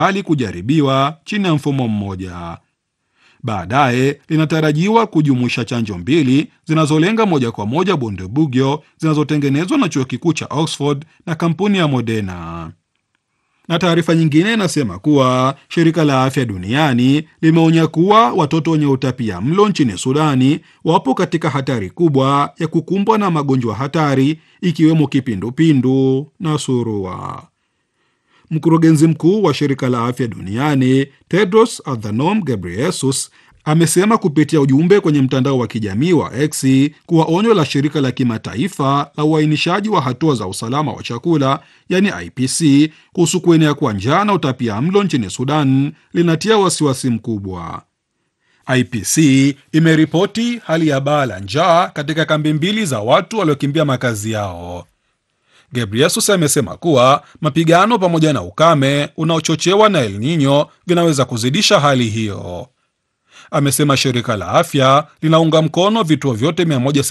hali kujaribiwa chini ya mfumo mmoja. Baadaye linatarajiwa kujumuisha chanjo mbili zinazolenga moja kwa moja Bundibugyo zinazotengenezwa na chuo kikuu cha Oxford na kampuni ya Moderna. Na taarifa nyingine inasema kuwa shirika la afya duniani limeonya kuwa watoto wenye utapia mlo nchini Sudani wapo katika hatari kubwa ya kukumbwa na magonjwa hatari ikiwemo kipindupindu na surua. Mkurugenzi mkuu wa shirika la afya duniani Tedros Adhanom Ghebreyesus amesema kupitia ujumbe kwenye mtandao wa kijamii wa X kuwa onyo la shirika la kimataifa la uainishaji wa hatua za usalama wa chakula yani IPC kuhusu kuenea kwa njaa na utapia mlo nchini Sudan linatia wasiwasi mkubwa. IPC imeripoti hali ya baa la njaa katika kambi mbili za watu waliokimbia makazi yao. Ghebreyesus amesema kuwa mapigano pamoja na ukame unaochochewa na El Nino vinaweza kuzidisha hali hiyo. Amesema shirika la afya linaunga mkono vituo vyote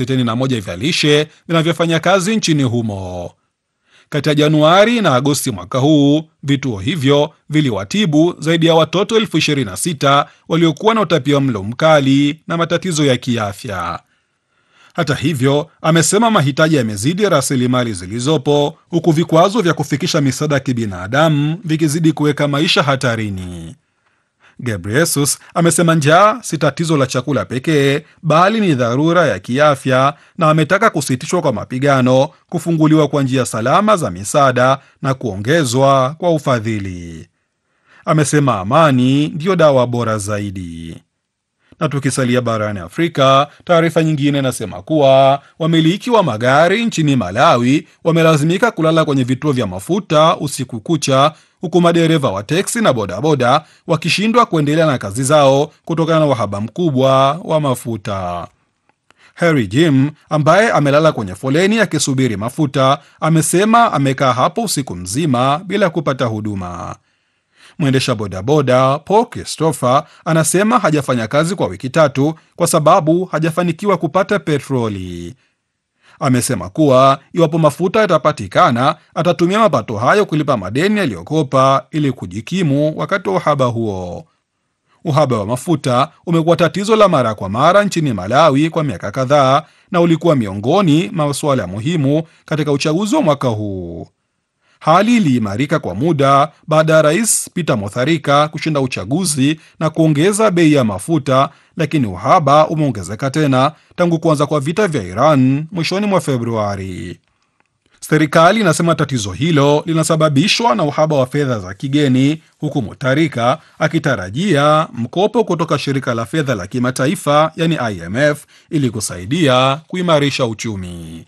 161 vya lishe vinavyofanya kazi nchini humo. Kati ya Januari na Agosti mwaka huu, vituo hivyo viliwatibu zaidi ya watoto elfu 26 waliokuwa na utapia mlo mkali na matatizo ya kiafya. Hata hivyo, amesema mahitaji yamezidi rasilimali zilizopo, huku vikwazo vya kufikisha misaada ya kibinadamu vikizidi kuweka maisha hatarini. Ghebreyesus amesema njaa si tatizo la chakula pekee, bali ni dharura ya kiafya, na ametaka kusitishwa kwa mapigano, kufunguliwa kwa njia salama za misaada na kuongezwa kwa ufadhili. Amesema amani ndiyo dawa bora zaidi. Na tukisalia barani Afrika, taarifa nyingine inasema kuwa wamiliki wa magari nchini Malawi wamelazimika kulala kwenye vituo vya mafuta usiku kucha, huku madereva wa teksi na bodaboda wakishindwa kuendelea na kazi zao kutokana na uhaba mkubwa wa mafuta. Harry Jim ambaye amelala kwenye foleni akisubiri mafuta amesema amekaa hapo usiku mzima bila kupata huduma. Mwendesha bodaboda Paul Christopher anasema hajafanya kazi kwa wiki tatu kwa sababu hajafanikiwa kupata petroli. Amesema kuwa iwapo mafuta yatapatikana, atatumia mapato hayo kulipa madeni aliyokopa ili kujikimu wakati wa uhaba huo. Uhaba wa mafuta umekuwa tatizo la mara kwa mara nchini Malawi kwa miaka kadhaa na ulikuwa miongoni mwa masuala muhimu katika uchaguzi wa mwaka huu. Hali iliimarika kwa muda baada ya rais Peter Mutharika kushinda uchaguzi na kuongeza bei ya mafuta, lakini uhaba umeongezeka tena tangu kuanza kwa vita vya Iran mwishoni mwa Februari. Serikali inasema tatizo hilo linasababishwa na uhaba wa fedha za kigeni, huku Mutharika akitarajia mkopo kutoka shirika la fedha la kimataifa yani IMF ili kusaidia kuimarisha uchumi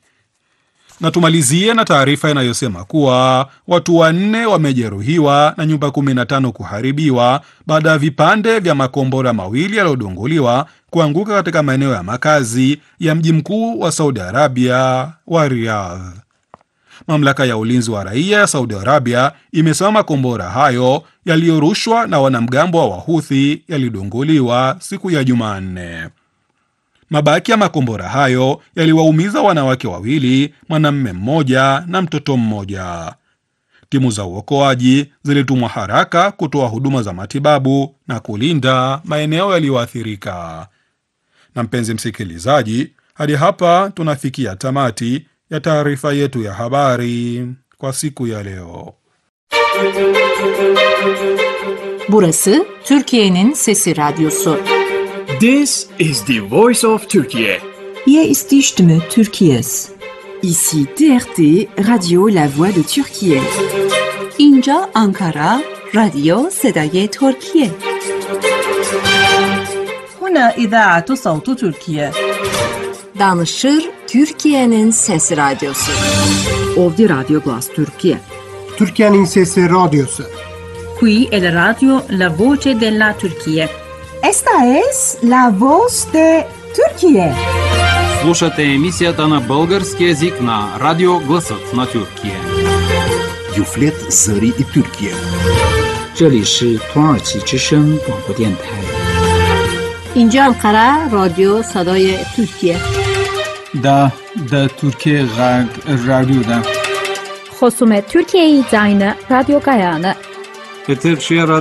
na tumalizie na taarifa inayosema kuwa watu wanne wamejeruhiwa na nyumba 15 kuharibiwa baada ya vipande vya makombora mawili yaliyodunguliwa kuanguka katika maeneo ya makazi ya mji mkuu wa Saudi Arabia wa Riyadh. Mamlaka ya ulinzi wa raia ya Saudi Arabia imesema makombora hayo yaliyorushwa na wanamgambo wa Wahuthi yalidunguliwa siku ya Jumanne. Mabaki ya makombora hayo yaliwaumiza wanawake wawili, mwanamume mmoja na mtoto mmoja. Timu za uokoaji zilitumwa haraka kutoa huduma za matibabu na kulinda maeneo yaliyoathirika. Na mpenzi msikilizaji, hadi hapa tunafikia tamati ya taarifa yetu ya habari kwa siku ya leo. Burası Türkiye'nin Sesi Radyosu. This is the voice of Turkey. Hier ist die Stimme Türkiye's. Ici TRT, Radio La Voix de Turquie. اینجا آنکارا رادیو صدای ترکیه هنا إذاعة صوت تركيا. Danışır Türkiye'nin Sesi Radyosu. Ovdje Radio Glas Turkije. Türkiye'nin Sesi Radyosu. Qui è la radio La Voce della Turchia. Esta es la voz de Turquie. Слушате емисията на български язик на Радио Гласът на Тюркия. Юфлет Зари и Тюркия. 这里是土耳其之声广播电台。 اینجا انقره رادیو صدای ترکیه دا دا ترکیه غرب رادیو دا خصوم ترکیه زاین رادیو گایانه Eter